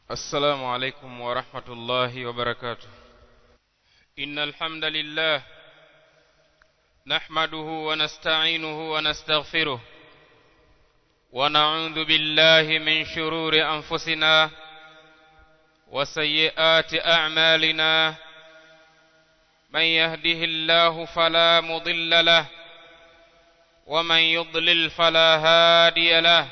السلام عليكم ورحمة الله وبركاته إن الحمد لله نحمده ونستعينه ونستغفره ونعوذ بالله من شرور أنفسنا وسيئات أعمالنا من يهده الله فلا مضل له ومن يضلل فلا هادي له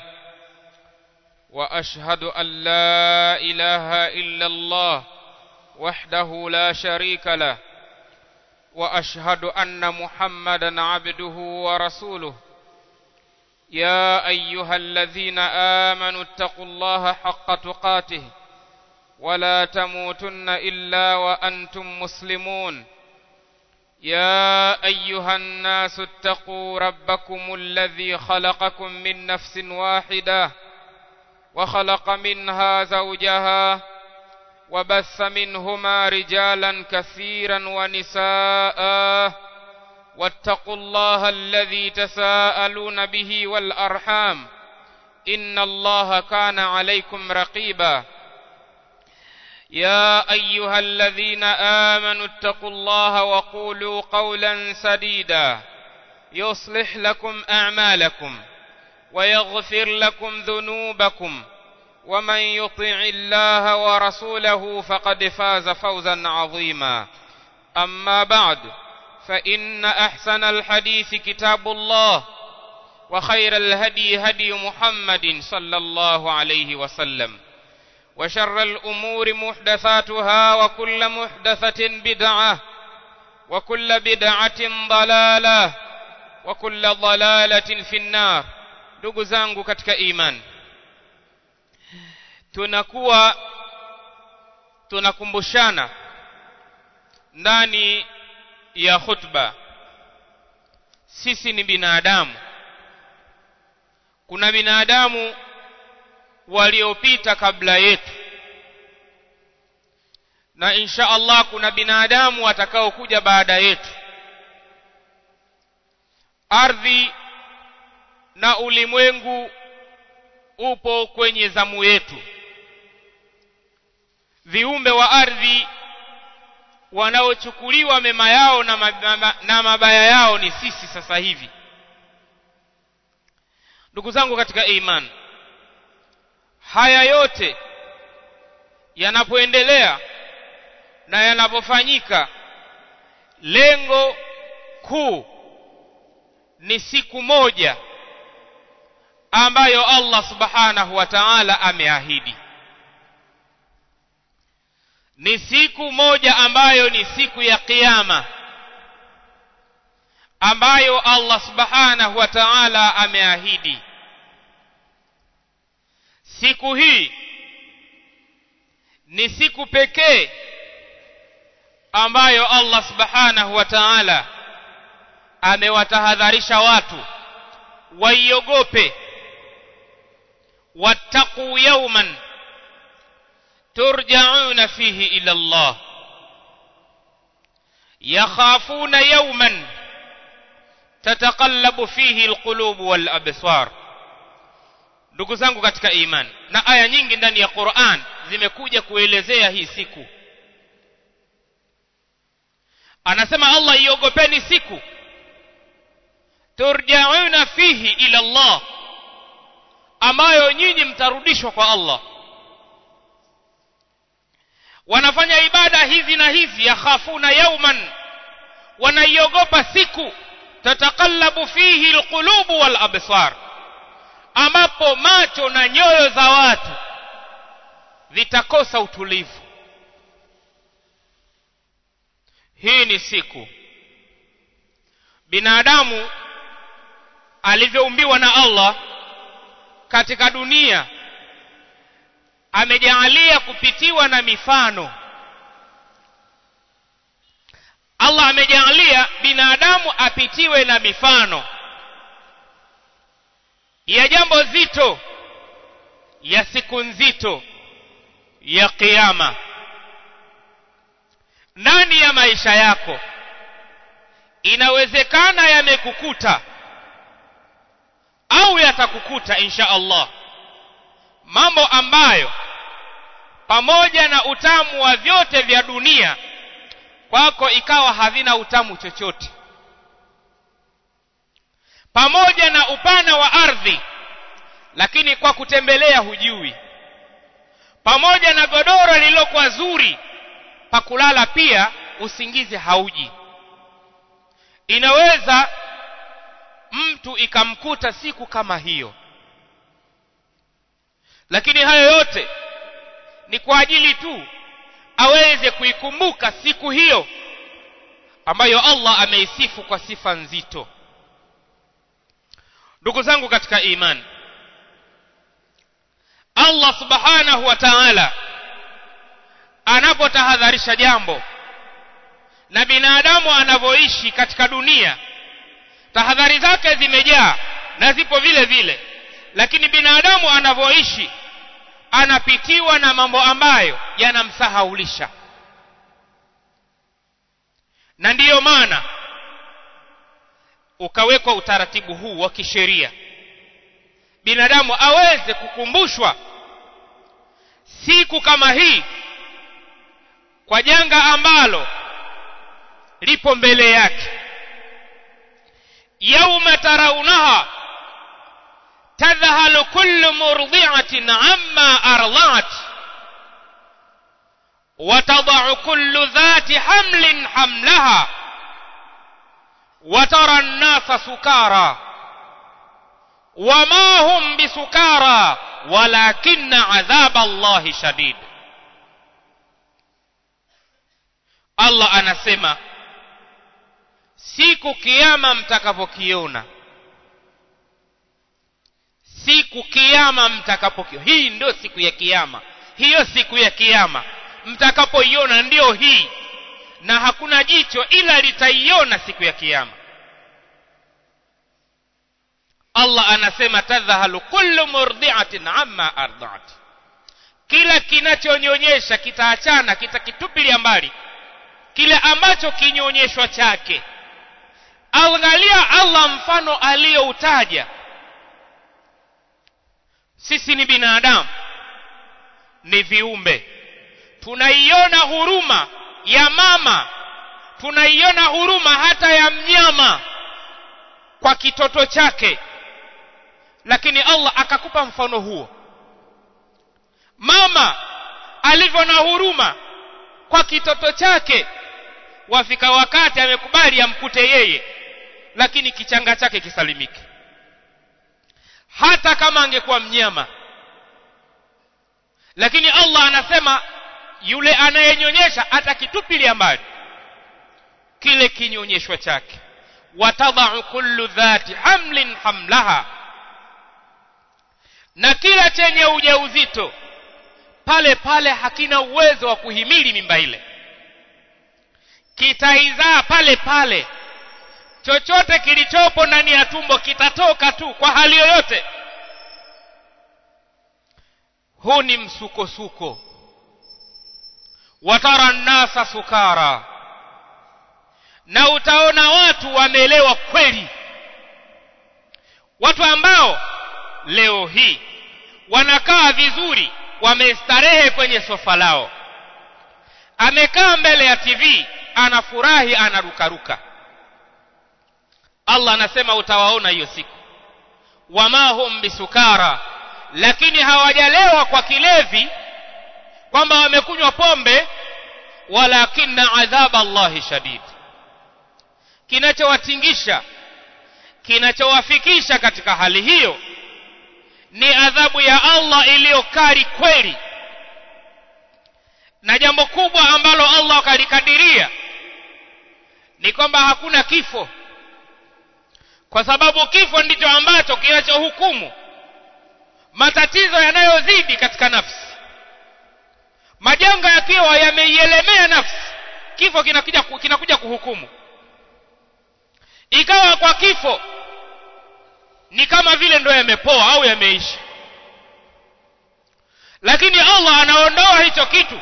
واشهد ان لا اله الا الله وحده لا شريك له واشهد ان محمدا عبده ورسوله يا ايها الذين امنوا اتقوا الله حق تقاته ولا تموتن الا وانتم مسلمون يا ايها الناس اتقوا ربكم الذي خلقكم من نفس واحده وخلق منها زوجها وبث منهما رجالا كثيرا ونساء واتقوا الله الذي تساءلون به والارحام ان الله كان عليكم رقيبا يا ايها الذين امنوا اتقوا الله وقولوا قولا سديدا يصلح لكم اعمالكم ويغفر لكم ذنوبكم ومن يطع الله ورسوله فقد فاز فوزا عظيما اما بعد فان احسن الحديث كتاب الله وخير الهدي هدي محمد صلى الله عليه وسلم وشر الامور محدثاتها وكل محدثه بدعه وكل بدعه ضلاله وكل ضلاله في النار ndugu zangu katika iman tunakuwa tunakumbushana ndani ya khutba sisi ni binadamu kuna binadamu waliopita kabla yetu na insha Allah kuna binadamu watakaokuja baada yetu ardhi na ulimwengu upo kwenye zamu yetu viumbe wa ardhi wanaochukuliwa mema yao na, mabaya, na mabaya yao ni sisi sasa hivi ndugu zangu katika iman haya yote yanapoendelea na yanapofanyika lengo kuu ni siku moja ambayo Allah subhanahu wa ta'ala ameahidi ni siku moja ambayo ni siku ya kiyama ambayo Allah subhanahu wa ta'ala ameahidi siku hii ni siku pekee ambayo Allah subhanahu wa ta'ala amewatahadharisha watu waiogope wattaqu yawman turja'una fihi ila Allah yakhafuna yawman tataqallabu fihi alqulub wal absar ndugu zangu katika iman na aya nyingi ndani ya Qur'an zimekuja kuelezea hii siku anasema Allah iogopeni siku turja'una fihi ila Allah ambayo nyinyi mtarudishwa kwa Allah wanafanya ibada hizi na hizi yakhafuna yauman wanaiogopa siku tatakallabu fihi alqulubu wal absar ambapo macho na nyoyo za watu vitakosa utulivu hii ni siku binadamu alivyoumbiwa na Allah katika dunia amejaalia kupitiwa na mifano Allah amejaalia binadamu apitiwe na mifano ya jambo zito ya siku nzito ya kiyama ndani ya maisha yako inawezekana yamekukuta au yatakukuta insha Allah mambo ambayo pamoja na utamu wa vyote vya dunia kwako ikawa havina utamu chochote pamoja na upana wa ardhi lakini kwa kutembelea hujui pamoja na godoro lililokuwa zuri pa kulala pia usingizi hauji inaweza mtu ikamkuta siku kama hiyo lakini hayo yote ni kwa ajili tu aweze kuikumbuka siku hiyo ambayo Allah ameisifu kwa sifa nzito ndugu zangu katika imani Allah subhanahu wa ta'ala anapotahadharisha jambo na binadamu anavyoishi katika dunia tahadhari zake zimejaa na zipo vile vile lakini binadamu anavyoishi anapitiwa na mambo ambayo yanamsahaulisha na ndiyo maana ukawekwa utaratibu huu wa kisheria binadamu aweze kukumbushwa siku kama hii kwa janga ambalo lipo mbele yake yauma tarawunaha tadhhalu kullu murdi'atin amma arda'at وتضع كل ذات حمل حملها وترى الناس سكارى وما هم بسكارى ولكن عذاب الله شديد Allah anasema siku kiyama mtakapokiona siku kiyama mtakapokiona hii ndio siku ya kiyama hiyo siku ya kiyama mtakapoiona ndio hii na hakuna jicho ila litaiona siku ya kiyama Allah anasema tadhhalu kullu murdi'atin amma arda'at kila kinachonyonyesha kitaachana kitakitupilia mbali kile ambacho kinyonyeshwa chake angalia Allah mfano aliyoutaja sisi ni binadamu ni viumbe tunaiona huruma ya mama tunaiona huruma hata ya mnyama kwa kitoto chake lakini Allah akakupa mfano huo mama alivyo na huruma kwa kitoto chake wafika wakati amekubali amkute yeye lakini kichanga chake kisalimike hata kama angekuwa mnyama lakini Allah anasema yule anayenyonyesha atakitupilia mbali kile kinyonyeshwa chake watadau kullu dhati hamlin hamlaha na kila chenye ujauzito pale pale hakina uwezo wa kuhimili mimba ile kitaizaa pale pale chochote kilichopo ndani ya tumbo kitatoka tu kwa hali yoyote huu ni msukosuko watara nnasa sukara na utaona watu wameelewa kweli watu ambao leo hii wanakaa vizuri wamestarehe kwenye sofa lao amekaa mbele ya tv anafurahi anarukaruka allah anasema utawaona hiyo siku wama hum bisukara lakini hawajalewa kwa kilevi kwamba wamekunywa pombe walakinna adhaba allahi shadid kinachowatingisha kinachowafikisha katika hali hiyo ni adhabu ya Allah iliyokari kweli na jambo kubwa ambalo Allah akalikadiria ni kwamba hakuna kifo kwa sababu kifo ndicho ambacho kinachohukumu matatizo yanayozidi katika nafsi majanga yakiwa yameielemea nafsi kifo kinakuja kinakuja kuhukumu ikawa kwa kifo ni kama vile ndo yamepoa au yameisha lakini Allah anaondoa hicho kitu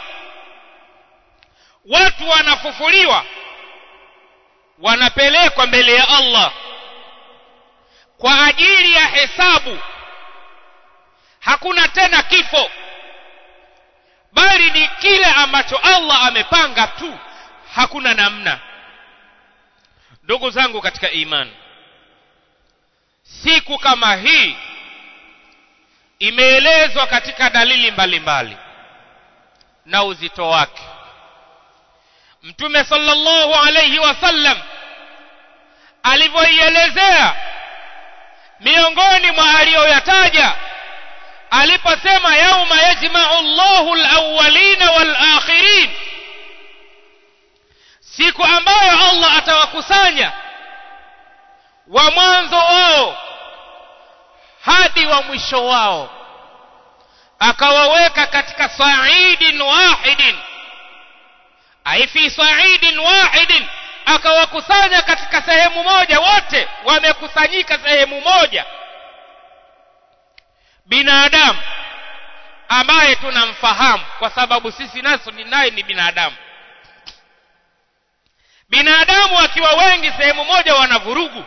watu wanafufuliwa wanapelekwa mbele ya Allah kwa ajili ya hesabu hakuna tena kifo bali kile ambacho Allah amepanga tu hakuna namna ndugu zangu katika imani siku kama hii imeelezwa katika dalili mbalimbali mbali na uzito wake mtume sallallahu alayhi wasallam alivyoielezea miongoni mwa aliyoyataja aliposema yauma yajma'u Allahu al-awwalina wal-akhirin siku ambayo Allah atawakusanya wa mwanzo wao hadi wa mwisho wao akawaweka katika sa'idin wahidin ai fi sa'idin wahidin akawakusanya katika sehemu moja wote wamekusanyika sehemu moja binadamu ambaye tunamfahamu kwa sababu sisi naso ni naye ni binadamu binadamu wakiwa wengi sehemu moja wana vurugu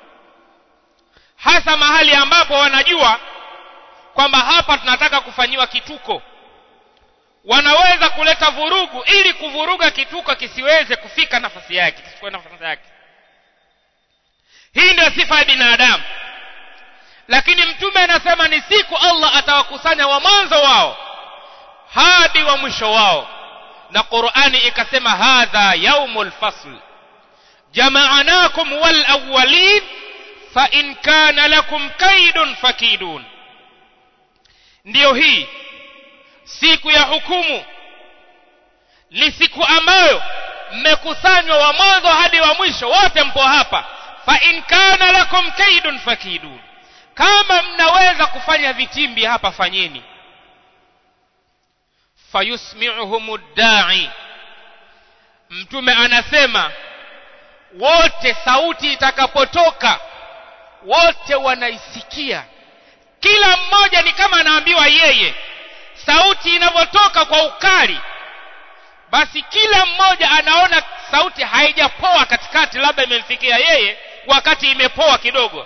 hasa mahali ambapo wanajua kwamba hapa tunataka kufanyiwa kituko wanaweza kuleta vurugu ili kuvuruga kituko kisiweze kufika nafasi yake kisichukue nafasi yake hii ndio sifa ya binadamu lakini mtume anasema ni siku Allah atawakusanya wa mwanzo wao hadi wa mwisho wao na Qur'ani ikasema hadha yaumul fasl jama'anakum wal awwalin fa in kana lakum kaidun fakidun ndiyo hii siku ya hukumu ni siku ambayo mmekusanywa wa mwanzo hadi wa mwisho wote mpo hapa fa in kana lakum kaidun fakidun kama mnaweza kufanya vitimbi hapa fanyeni fayusmi'uhum da'i mtume anasema wote sauti itakapotoka wote wanaisikia kila mmoja ni kama anaambiwa yeye sauti inavyotoka kwa ukali basi kila mmoja anaona sauti haijapoa katikati labda imemfikia yeye wakati imepoa kidogo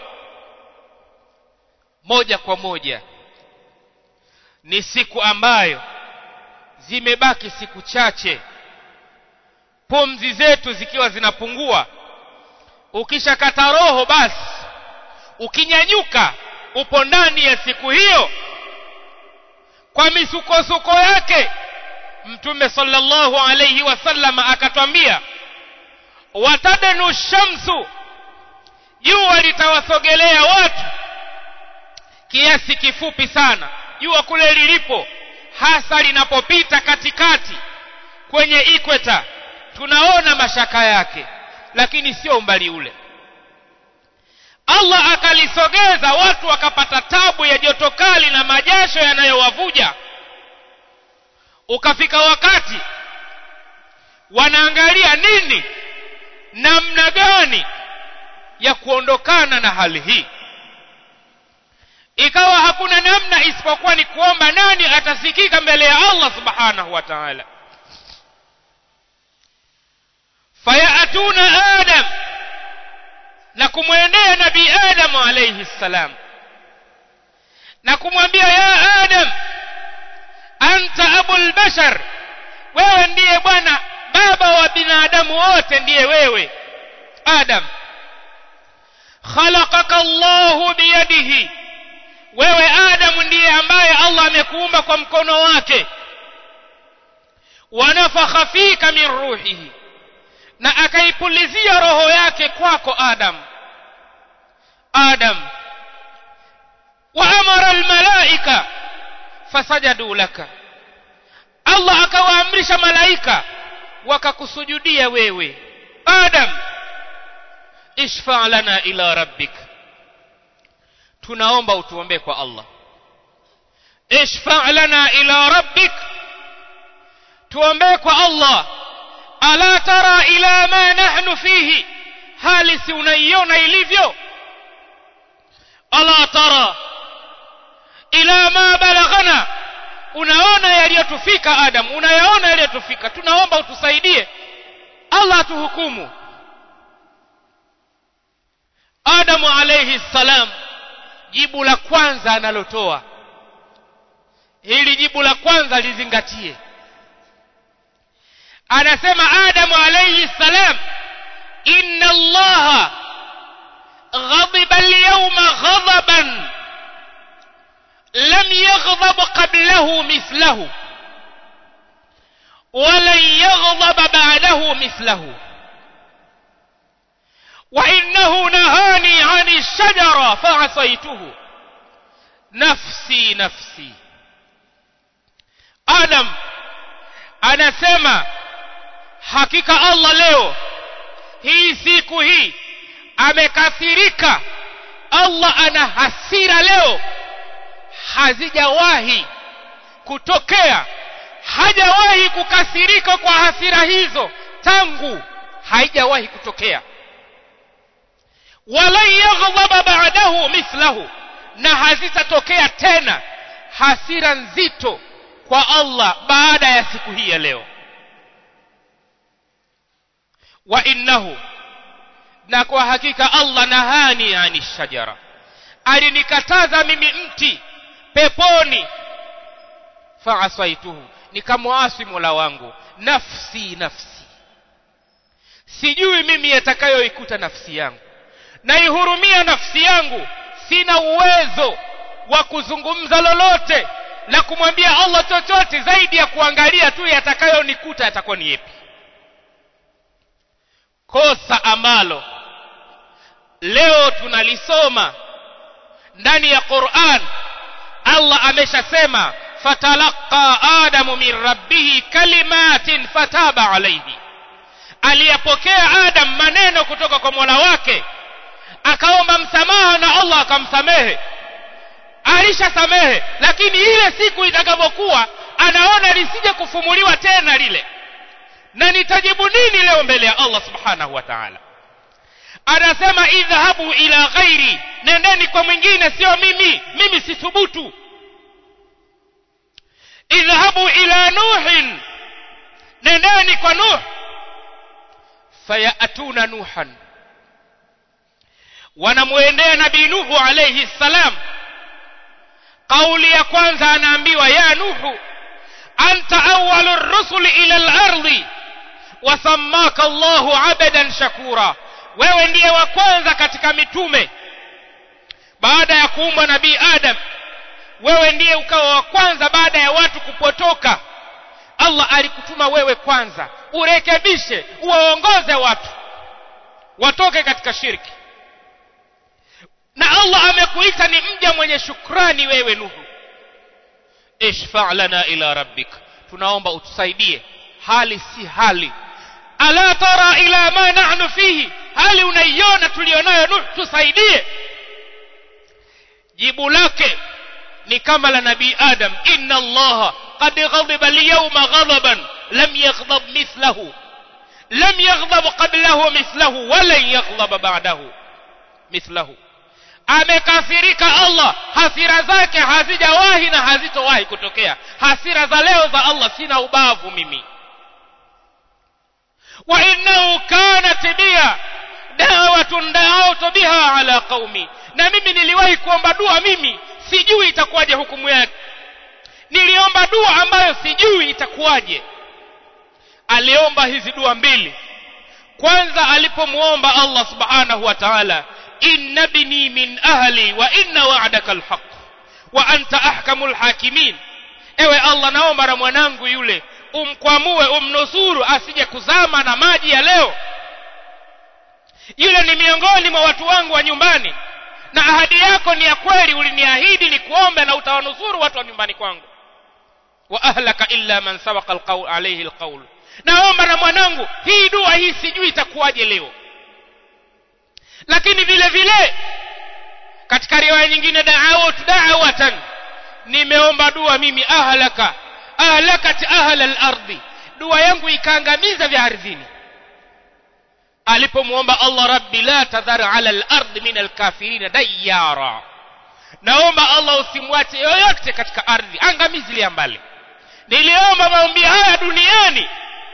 moja kwa moja ni siku ambayo zimebaki siku chache pumzi zetu zikiwa zinapungua ukishakata roho basi ukinyanyuka upo ndani ya siku hiyo kwa misukosuko yake mtume sallallahu alayhi wasallam akatwambia watadanu shamsu jua litawasogelea watu kiasi kifupi sana jua kule lilipo hasa linapopita katikati kwenye ikweta tunaona mashaka yake lakini sio umbali ule Allah akalisogeza watu wakapata tabu ya joto kali na majasho yanayowavuja ukafika wakati wanaangalia nini namna gani ya kuondokana na hali hii ikawa hakuna namna isipokuwa ni kuomba nani atasikika mbele ya Allah subhanahu wa ta'ala fayatuna adam na kumwendea nabii adam alayhi salam na kumwambia ya adam anta abul bashar wewe ndiye bwana baba wa binadamu wote ndiye wewe adam khalaqaka Allahu biyadihi wewe Adamu ndiye ambaye Allah amekuumba kwa mkono wake wanafakha fika min ruhihi na akaipulizia roho yake kwako Adam Adam wa amara almalaika fasajadu laka Allah akawaamrisha malaika wakakusujudia wewe Adam ishfa lana ila rabbik tunaomba utuombee kwa Allah ishfa lana ila rabbik tuombee kwa Allah ala tara ila ma nahnu fihi hali si unaiona ilivyo ala tara ila ma balaghana unaona yaliyotufika adam unayaona yaliyotufika tunaomba utusaidie Allah atuhukumu Adamu alayhi salam jibu la kwanza analotoa hili jibu la kwanza lizingatie anasema adamu alayhi salam inna allaha غضب اليوم غضبا لم يغضب قبله مثله ولن يغضب بعده مثله وانه نهاني عن الشجره فعصيته نفسي نفسي adam anasema hakika allah leo hii siku hii amekasirika allah ana hasira leo hazijawahi kutokea hajawahi kukasirika kwa hasira hizo tangu haijawahi kutokea walan yaghdhaba ba'dahu mithlahu na hazitatokea tena hasira nzito kwa Allah baada ya siku hii ya leo wa innahu na kwa hakika Allah nahani ani shajara alinikataza mimi mti peponi faasaituhu nikamwasi mola wangu nafsi nafsi sijui mimi yatakayoikuta nafsi yangu naihurumia nafsi yangu sina uwezo wa kuzungumza lolote na kumwambia Allah chochote zaidi ya kuangalia tu yatakayonikuta yatakuwa ni yepi kosa ambalo leo tunalisoma ndani ya Qur'an Allah ameshasema fatalaqa adamu min rabbih kalimatin fataba alayhi aliyapokea adam maneno kutoka kwa Mola wake akaomba msamaha na Allah akamsamehe alishasamehe lakini ile siku itakapokuwa anaona lisije kufumuliwa tena lile na nitajibu nini leo mbele ya Allah subhanahu wa ta'ala anasema idhhabu ila ghairi nendeni kwa mwingine sio mimi mimi sithubutu idhhabu ila nuhin nendeni kwa nuh fayatuna nuhan wanamwendea nabii nuhu alayhi salam kauli ya kwanza anaambiwa ya nuhu anta awwalu rusuli ila al-ardi wasammaka Allahu abadan shakura wewe ndiye wa kwanza katika mitume baada ya kuumbwa nabii Adam wewe ndiye ukawa wa kwanza baada ya watu kupotoka Allah alikutuma wewe kwanza urekebishe uwaongoze watu watoke katika shirki na Allah amekuita ni mja mwenye shukrani wewe Nuhu ishfa' lana ila rabbik tunaomba utusaidie hali si hali ala tara ila ma nahnu fihi hali unaiona tulionayo Nuhu tusaidie jibu lake ni kama la nabii Adam inna Allah qad ghadiba al-yawma ghadaban lam yaghdab mithlahu lam yaghdab qablahu mithlahu wa lan yaghdab ba'dahu mithlahu amekasirika Allah hasira zake hazijawahi na hazitowahi kutokea hasira za leo za Allah sina ubavu mimi wa innahu kanat biya da'watun da'awtu biha ala qaumi na mimi niliwahi kuomba dua mimi sijui itakuwaje hukumu yake niliomba dua ambayo sijui itakuwaje aliomba hizi dua mbili kwanza alipomuomba Allah subhanahu wa ta'ala inna ibni min ahli wa inna wa'daka alhaq wa anta ahkamul hakimin ewe Allah naomba na mwanangu yule umkwamue umnusuru asije kuzama na maji ya leo yule ni miongoni mwa watu wangu wa nyumbani na ahadi yako ni ya kweli uliniahidi ni kuombe na utawanusuru watu wa nyumbani kwangu wa ahlaka illa man sabaqa alqawl alayhi alqawl naomba na mwanangu hii dua hii sijui itakuwaje leo lakini vile vile katika riwaya nyingine da'awat da'watan nimeomba dua mimi ahlaka ahlakat ahla al-ardi dua yangu ikaangamiza vya ardhini alipomuomba Allah rabbi la tadhar ala al-ard min al-kafirin dayyara naomba Allah usimwache yoyote katika ardhi angamizilia mbali niliomba maombi haya duniani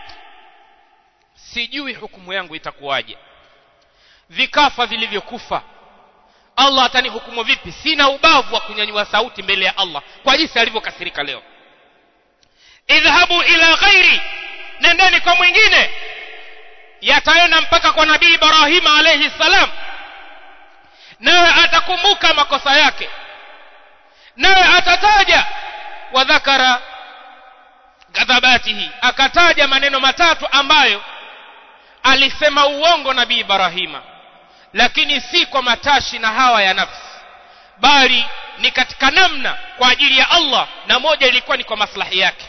sijui hukumu yangu itakuwaje vikafa vilivyokufa Allah atanihukumu vipi sina ubavu wa kunyanyua sauti mbele ya Allah kwa jinsi alivyokasirika leo idhhabu ila ghairi nendeni kwa mwingine yataenda mpaka kwa nabii ibrahima alayhi salam naye atakumbuka makosa yake naye atataja wadhakara ghadhabatihi akataja maneno matatu ambayo alisema uongo nabii ibrahima lakini si kwa matashi na hawa ya nafsi bali ni katika namna kwa ajili ya Allah na moja ilikuwa ni kwa maslahi yake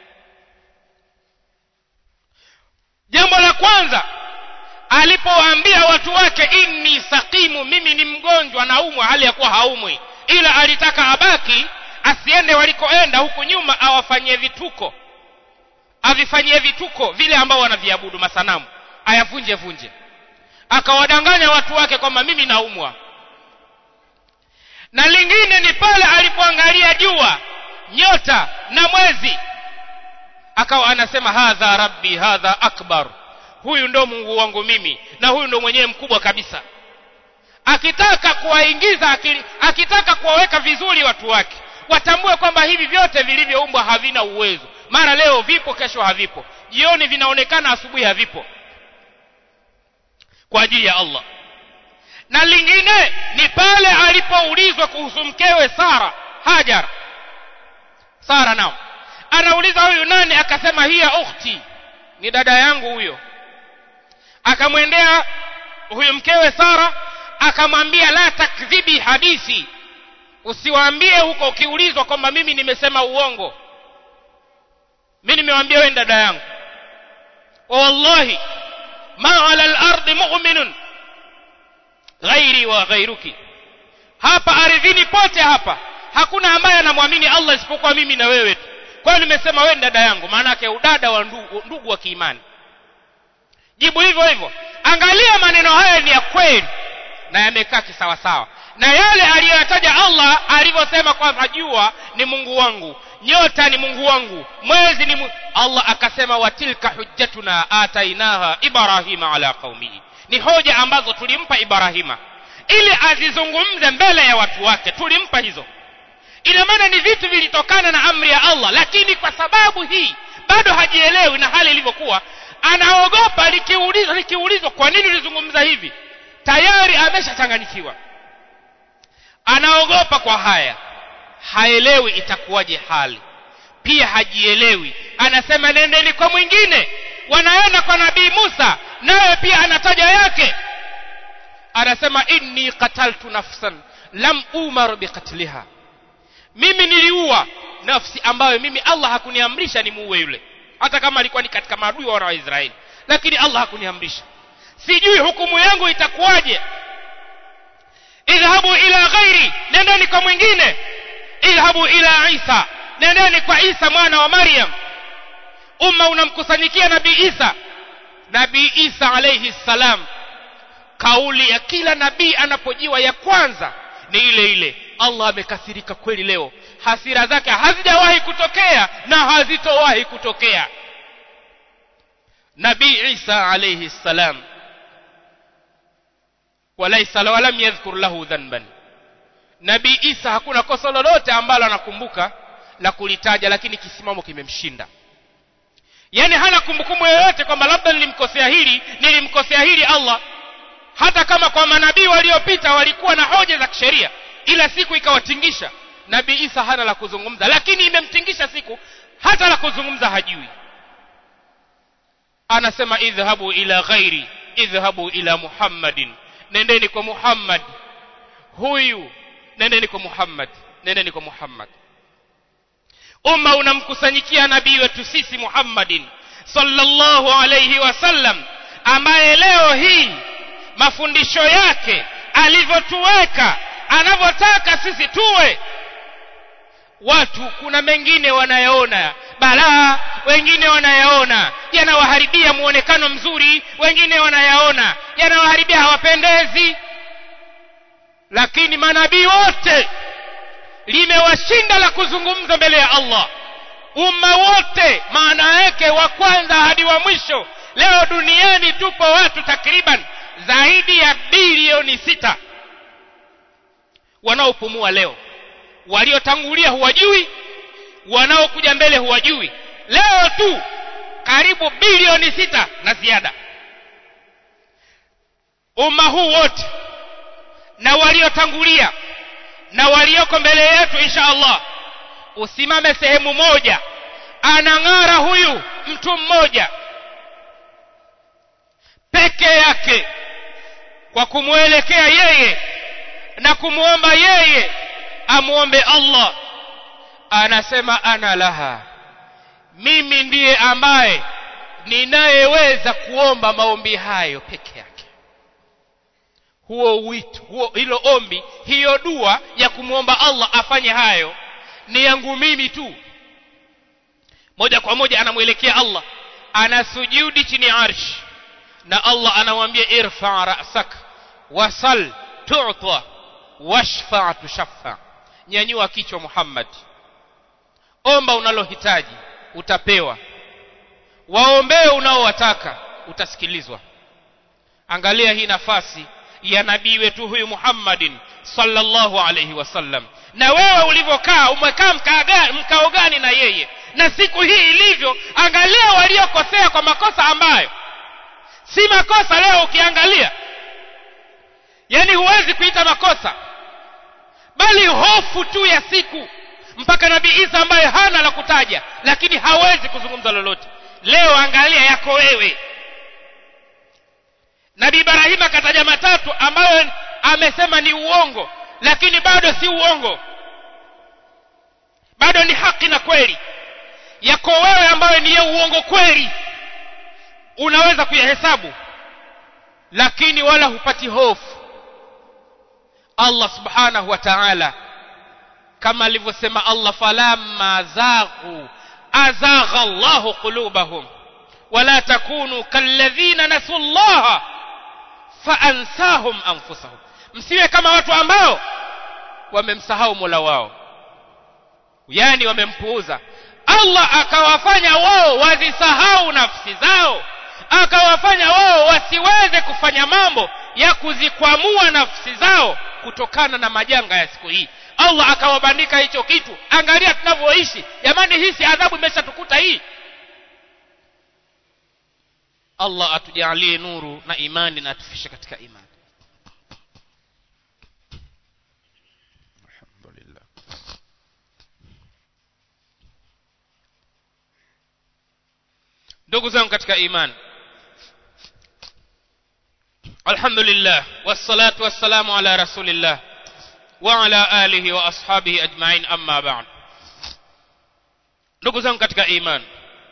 jambo la kwanza alipowaambia watu wake inni saqimu mimi ni mgonjwa naumwa hali ya kuwa haumwi ila alitaka abaki asiende walikoenda huku nyuma awafanyie vituko avifanyie vituko vile ambao wanaviabudu masanamu ayavunje vunje akawadanganya watu wake kwamba mimi naumwa na lingine ni pale alipoangalia jua nyota na mwezi akawa anasema hadha rabbi hadha akbar huyu ndo mungu wangu mimi na huyu ndo mwenyewe mkubwa kabisa akitaka kuwaingiza akili, akitaka kuwaweka vizuri watu wake watambue kwamba hivi vyote vilivyoumbwa havina uwezo mara leo vipo kesho havipo jioni vinaonekana asubuhi havipo kwa ajili ya Allah na lingine ni pale alipoulizwa kuhusu mkewe Sara Hajar Sara nao anauliza huyu nani akasema hiya ukhti ni dada yangu huyo akamwendea huyu mkewe Sara akamwambia la takdhibi hadithi usiwaambie huko ukiulizwa kwamba mimi nimesema uongo mimi nimewaambia wewe dada yangu wallahi ma ala al-ardi mu'minun ghairi wa ghairuki hapa ardhini pote hapa hakuna ambaye anamwamini Allah isipokuwa mimi na wewe tu kwa hiyo nimesema wewe dada yangu maana yake udada wa ndugu, ndugu wa kiimani jibu hivyo hivyo angalia maneno haya ni ya kweli na yamekaa kisawasawa na yale aliyoyataja Allah alivyosema kwamba jua ni Mungu wangu nyota ni Mungu wangu mwezi ni Mungu. Allah akasema watilka hujjatuna atainaha Ibrahima ala qaumihi ni hoja ambazo tulimpa Ibrahima ili azizungumze mbele ya watu wake tulimpa hizo ina maana ni vitu vilitokana na amri ya Allah lakini kwa sababu hii bado hajielewi na hali ilivyokuwa anaogopa likiulizwa likiulizwa kwa nini ulizungumza hivi tayari ameshachanganyikiwa anaogopa kwa haya haelewi itakuwaje hali pia hajielewi anasema nendeni kwa mwingine wanaenda kwa nabii Musa naye pia anataja yake anasema inni qataltu nafsan lam umar biqatliha mimi niliua nafsi ambayo mimi Allah hakuniamrisha nimuue yule hata kama alikuwa ni katika maadui wa wana wa Israeli lakini Allah hakuniamrisha sijui hukumu yangu itakuwaje idhhabu ila ghairi nendeni kwa mwingine idhhabu ila Isa nendeni kwa Isa mwana wa Maryam umma unamkusanyikia nabii Isa nabii Isa alayhi salam kauli ya kila nabii anapojiwa ya kwanza ni ile ile Allah amekasirika kweli leo hasira zake hazijawahi kutokea na hazitowahi kutokea nabii Isa alayhi salam walaysa walam yadhkur lahu dhanban nabii Isa hakuna kosa lolote ambalo anakumbuka la kulitaja lakini kisimamo kimemshinda yani hana kumbukumbu yoyote kwamba labda nilimkosea hili nilimkosea hili Allah hata kama kwa manabii waliopita walikuwa na hoja za kisheria ila siku ikawatingisha nabii Isa hana la kuzungumza lakini imemtingisha siku hata la kuzungumza hajui anasema idhhabu ila ghairi idhhabu ila Muhammadin nendeni kwa Muhammad huyu nendeni kwa Muhammad nendeni kwa Muhammad umma unamkusanyikia nabii wetu sisi Muhammadin sallallahu alayhi wasallam ambaye leo hii mafundisho yake alivyotuweka anavyotaka sisi tuwe watu kuna mengine wanayaona balaa wengine wanayaona yanawaharibia muonekano mzuri wengine wanayaona yanawaharibia hawapendezi lakini manabii wote limewashinda la kuzungumza mbele ya Allah umma wote maana yake wa kwanza hadi wa mwisho leo duniani tupo watu takriban zaidi ya bilioni sita wanaopumua leo waliotangulia huwajui wanaokuja mbele huwajui leo tu karibu bilioni sita na ziada umma huu wote na waliotangulia na walioko mbele yetu insha allah usimame sehemu moja anang'ara huyu mtu mmoja peke yake kwa kumwelekea yeye na kumwomba yeye amwombe allah anasema ana laha mimi ndiye ambaye ninayeweza kuomba maombi hayo peke yake huo wito huo hilo ombi hiyo dua ya kumwomba allah afanye hayo ni yangu mimi tu moja kwa moja anamwelekea allah anasujudi chini ya arshi na allah anamwambia irfa rasak wasal tuta washfa tushaffa nyanyua kichwa muhammad omba unalohitaji utapewa waombee unaowataka utasikilizwa angalia hii nafasi ya nabii wetu huyu muhammadin sallallahu alayhi wasallam na wewe ulivyokaa umekaa mkao gani na yeye na siku hii ilivyo angalia waliokosea kwa makosa ambayo si makosa leo ukiangalia yani huwezi kuita makosa bali hofu tu ya siku mpaka nabii isa ambaye hana la kutaja lakini hawezi kuzungumza lolote leo angalia yako wewe nabii ibrahim akataja matatu ambayo amesema ni uongo lakini bado si uongo bado ni haki na kweli yako wewe ambayo ni ya uongo kweli unaweza kuyahesabu lakini wala hupati hofu allah subhanahu wa ta'ala kama alivyosema allah falamma zaghu azagha allahu qulubahum wala takunu kalladhina nasu llaha faansahum anfusahum msiwe kama watu ambao wamemsahau mola wao yani wamempuuza allah akawafanya wao wazisahau nafsi zao akawafanya wao wasiweze kufanya mambo ya kuzikwamua nafsi zao kutokana na majanga ya siku hii allah akawabandika hicho kitu angalia tunavyoishi jamani hii si adhabu imeshatukuta hii allah atujalie nuru na imani na atufishe katika imani alhamdulillah ndugu zangu katika imani alhamdulillah wassalatu wassalamu ala rasulillah wa ala alihi wa ashabihi ajmain amma ba'd ndugu zangu katika imani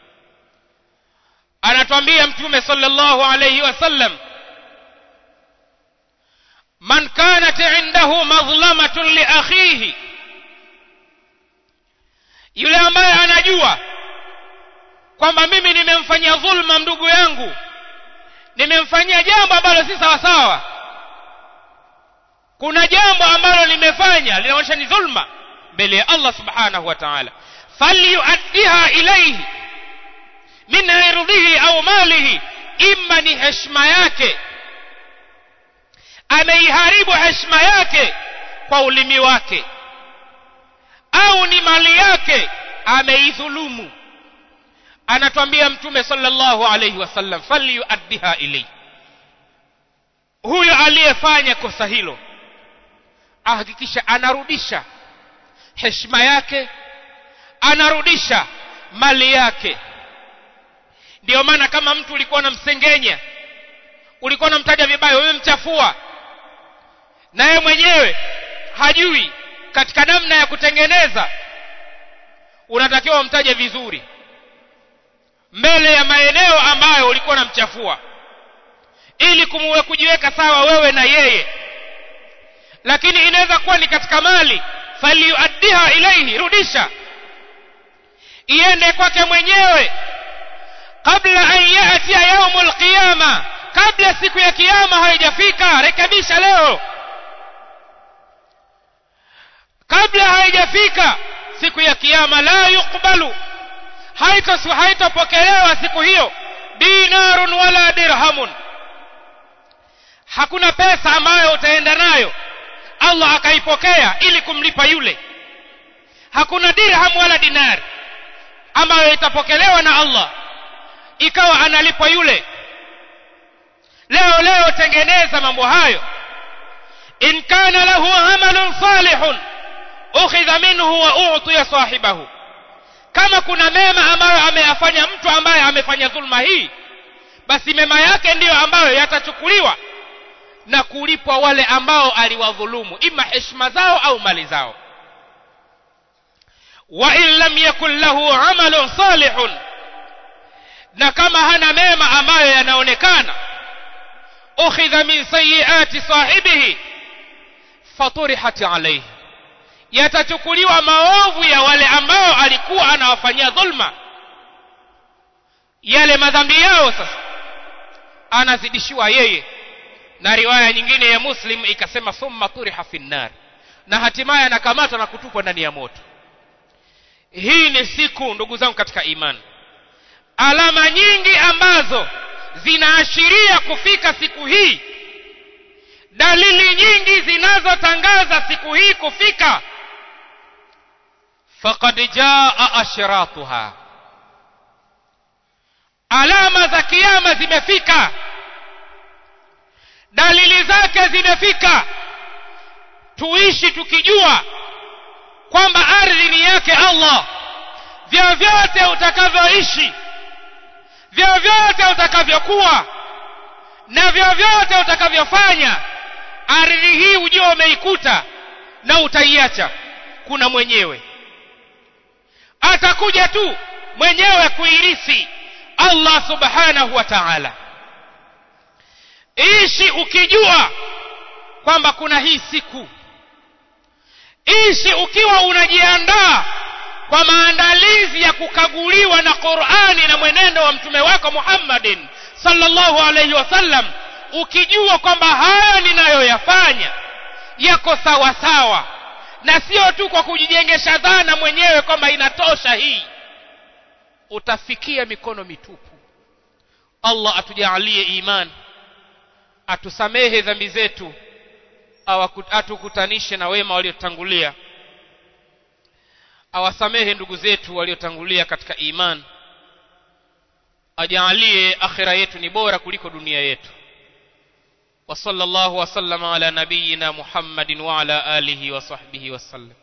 anatwambia mtume sallallahu alayhi wasallam man kanat indahu madhlamatun li akhihi yule ambaye anajua kwamba mimi nimemfanyia dhulma ndugu yangu nimemfanyia jambo ambalo si sawa sawa kuna jambo ambalo limefanya linaonyesha ni dhulma mbele ya Allah subhanahu wa ta'ala falyuaddiha ilayhi min irdhihi au malihi imma ni heshima yake ameiharibu heshima yake kwa ulimi wake au ni mali yake ameidhulumu anatwambia mtume sallallahu alayhi wasallam falyuaddiha ilayhi huyo aliyefanya kosa hilo ahakikisha anarudisha heshima yake anarudisha mali yake ndiyo maana kama mtu ulikuwa unamsengenya ulikuwa unamtaja vibaya umemchafua naye mwenyewe hajui katika namna ya kutengeneza unatakiwa umtaje vizuri mbele ya maeneo ambayo ulikuwa unamchafua ili kumuwe kujiweka sawa wewe na yeye lakini inaweza kuwa ni katika mali falyuaddiha ilaihi rudisha iende kwake mwenyewe kabla an yatia yaumul qiyama kabla siku ya kiyama haijafika rekebisha leo kabla haijafika siku ya kiyama la yukbalu haitopokelewa siku hiyo dinarun wala dirhamun hakuna pesa ambayo utaenda nayo Allah akaipokea ili kumlipa yule hakuna dirham wala dinar ambayo itapokelewa na Allah ikawa analipwa yule leo leo tengeneza mambo hayo in kana lahu amalun salihun ukhidha minhu wa utiya sahibahu kama kuna mema ambayo ameyafanya mtu ambaye amefanya dhulma hii basi mema yake ndiyo ambayo yatachukuliwa na kulipwa wale ambao aliwadhulumu ima heshima zao au mali zao wa in lam yakun lahu amalun salihun na kama hana mema ambayo yanaonekana ukhidha min sayiati sahibihi faturihat alayhi yatachukuliwa maovu ya wale ambao alikuwa anawafanyia dhulma yale madhambi yao sasa anazidishiwa yeye na riwaya nyingine ya muslim ikasema thumma turiha fi nnar na hatimaye anakamatwa na kutupwa ndani ya moto hii ni siku ndugu zangu katika imani alama nyingi ambazo zinaashiria kufika siku hii dalili nyingi zinazotangaza siku hii kufika faqad jaa ashratuha alama za kiyama zimefika dalili zake zimefika tuishi tukijua kwamba ardhi ni yake Allah vyovyote utakavyoishi vyovyote utakavyokuwa na vyovyote utakavyofanya ardhi hii ujue umeikuta na utaiacha kuna mwenyewe atakuja tu mwenyewe kuirisi Allah subhanahu wa ta'ala ishi ukijua kwamba kuna hii siku ishi ukiwa unajiandaa kwa maandalizi ya kukaguliwa na Qur'ani na mwenendo wa mtume wako Muhammadin sallallahu alayhi wasallam ukijua kwamba haya ninayoyafanya yako sawa sawa na sio tu kwa kujijengesha dhana mwenyewe kwamba inatosha hii utafikia mikono mitupu Allah atujalie imani atusamehe dhambi zetu atukutanishe na wema waliotangulia awasamehe ndugu zetu waliotangulia katika iman ajalie akhira yetu ni bora kuliko dunia yetu wa sallallahu wasallama ala nabiyyina muhammadin wa ala alihi wa sahbihi wasallam